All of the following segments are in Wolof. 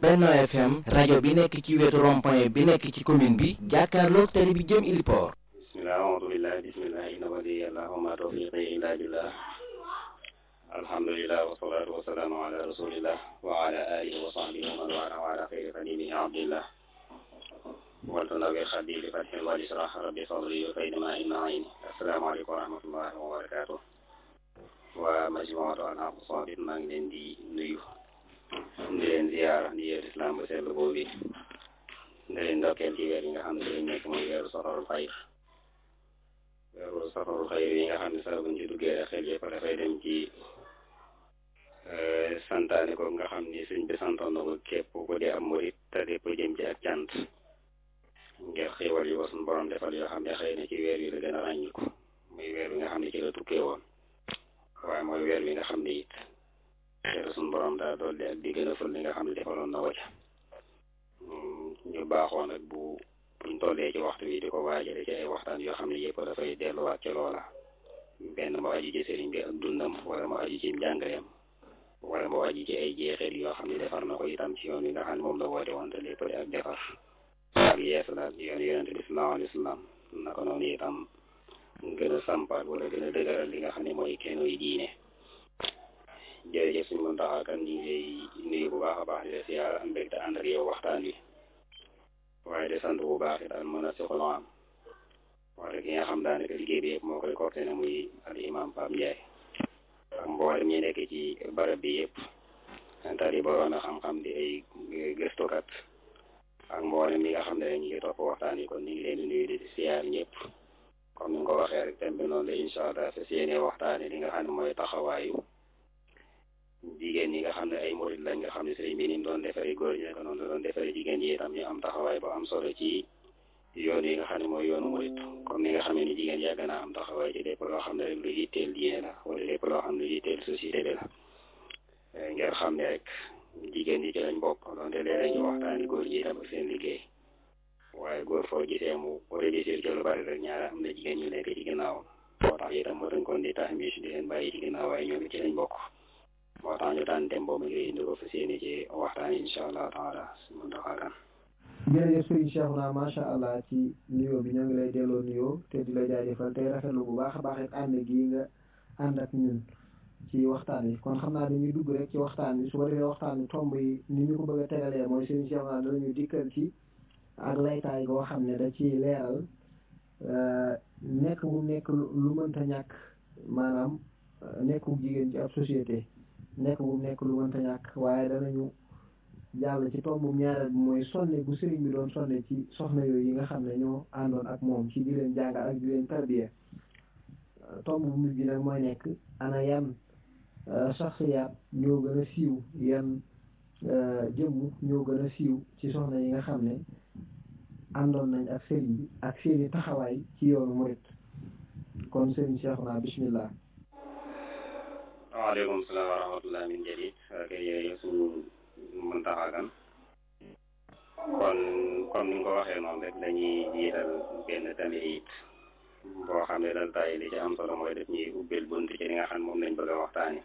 Benno FM rajo bi nekk ci wetu rond-point bi nekk ci commune bi jàkkaarloog télé bi jëm Iliport bismillah a'uudu billah bismillah inna waliyallah wa ma tawfiqi illa billah alhamdulillah wa salatu wa salaamu ala rasulillah wa ala alihi wa sahbihi wa man wala wa ala xayri xadimihi abdillah waltanawi xaddi li fatxin wal israh rabbi sadri wa fayda ma inna ayni assalaamu aleykum wa rahmatullahi wa barakatuh waa majmuatu al aqsabit maa ngi leen di nuyu di leen ziyaara di yeer islam bu sell boobu di leen ndokkeel ci weer yi nga xam ne dañ nekk muy weeru safarul xayr weeru safarul xayr yi nga xam ne saa buñ ci duggee rek xel yëpp dafay dem ci santaane ko nga xam ni suñ bi santoon na ko képp ku di am murit te lépp jëm ci ak cant ngir xéwal yu ko suñ borom defal yoo xam ne xëy na ci weer yi la gën a ràññiku muy weer wi nga xam ne ci la tukkee woon waaye mooy weer wi nga xam ne it xeetu suñ borom daa dolli ak di gën a fël li nga xam ne defaloon na wacc ñu baaxoon nag bu buñ tollee ci waxtu wi di ko waajale ci ay waxtaan yoo xam ne yëpp dafay delluwaat ci loola benn mu aju ci sëriñ bi ak dundam wala mu aju ci njàngaleem wala mu aju ci ay jeexeet yoo xam ne defar na ko itam ci yoon wi nga xam ne moom la woote woon te lépp di ak defar ak yees la yoon yonente bi sallallahu alayhi wa sallam naka noonu itam gën a sampaat wala gën a dëgëral li nga xam ne mooy kenoy diine jërëjëf suñu mën taxaa kan ñu ngi lay nuyu bu baax a baax di la siyaar am mbégte ànd ak yow waxtaan wi waaye de sant bu baax it daal mën a soxla am wala ki nga xam daanaka liggéey bi yëpp moo koy coordonné muy al imam Pape Ndiaye ak mboolem ñi nekk ci barab bi yëpp tari boroon a xam-xam di ay gëstukat ak mboolem ñi nga xam ne ñu ngi topp waxtaan yi kon ñu ngi leen di nuyu di siyaar ñëpp comme ni nga ko waxee rek thème bi noonu la incha allah fas yéene waxtaane li nga xam ne mooy taxawaayu jigéen ñi nga xam ne ay murit lañ nga xam ne sëriñ bi ni mu doon defaree góor ñi naka noonu la doon defaree jigéen ñi itam ñu am taxawaay bu am solo ci yoon yi nga xam ne mooy yoonu murit comme ni nga xamee ni jigéen yàgg naa am taxawaay ci lépp loo xam ne rek lu yitteel diine la wala lépp loo xam ne lu yitteel société bi la ngir xam ne rek jigéen ñi ci lañ bokk donte léeg-léeg ñu waxtaani góor ñi itam ak seen liggéey waaye góor foo gisee mu réussir ci lu bari rek ñaara am na jigéen ñu nekk ci ginnaaw moo tax itam moo dañ kon di tax mi di leen bàyyi ci ginnaaw waaye ñoom ci lañ bokk moo tax ñu daan dem boobu ngay indi ko fas yéene ci waxtaan incha allah taala su mën taxaakan jërëjëf sëriñ Cheikhouna macha allah ci nuyoo bi ñoo ngi lay delloo nuyoo te di la jaajëfal tey rafetlu bu baax a baax it ànd gii nga ànd ak ñun ci waxtaan wi kon xam naa dañuy dugg rek ci waxtaan wi su ko defee waxtaan wi tomb yi ni ñu ko bëgg a tegalee mooy sëriñ Cheikhouna danañu dikkal ci ak laytaay goo xam ne da ci leeral nekk bu nekk lu mënta ñàkk maanaam nekku jigéen ci ab société nekk bu nekk lu mënta ñàkk waaye danañu jàll ci tombu ñaareel bi mooy sonne bu sëriñ bi doon sonne ci soxna yooyu yi nga xam ne ñoo àndoon ak moom ci di leen jàngal ak di leen tarbiya tomb bu mujj bi nag mooy nekk ana yan saxsiyaat ñoo gën a siiw yan jëmm ñoo gën a siiw ci soxna yi nga xam ne àndoon nañ ak sëriñ bi ak seeni taxawaay ci yoonu murit kon sëriñ Cheikhouna bismillah waaleykum salaam wa rahmatullah min jadid ak yooyu suñu mën taxaakan kon comme ni nga ko waxee noonu rek dañuy jiital benn tamit boo xam ne dal tay li ci am solo mooy def ñuy ubbil bunt ci li nga xam moom lañ bëgg a waxtaane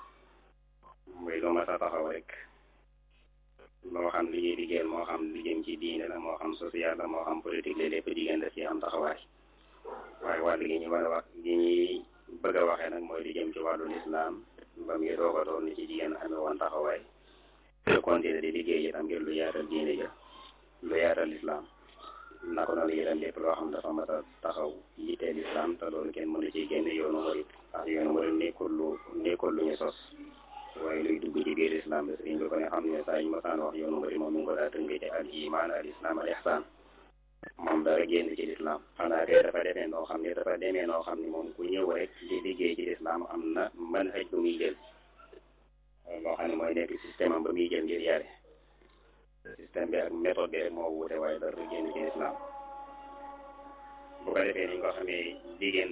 muy lu ma sa taxaw rek loo xam li ñuy liggéeyal moo xam li jëm ci diine la moo xam social la moo xam politique la lépp jigéen daf ci am taxawaay waaye wàll gi ñu war a wax gi ñuy bëgg a waxee nag mooy li jëm ci wàllu lislaam ba muy doog a doon ni ci jigéen amee woon taxawaay te continuer di liggéey itam ngir lu yaatal diine ja lu yaatal lislaam naka noonu itam lépp loo xam dafa mat a taxaw yittee lislaam te loolu kenn mënu ci génne yoonu murit ndax yoonu murit nekkul lu nekkul lu ñu sos waaye luy dugg ci biir islam bi sëriñ bi ko ne xam ne saa ñu masaan wax yoonu murit moom mi ngi ko daa tënkee ci al iman al islam al ihsan moom dara génn ci lislaam xanaa kay dafa demee noo xam ne dafa demee noo xam ne moom ku ñëw rek di liggéey ci lislaam am na mën xëj bu muy jël loo xam ne mooy nekk système am ba muy jël ngir yare système bi ak méthode bi rek moo wuute waaye dara génn ci lislaam bu ko defee ni nga ko xamee jigéen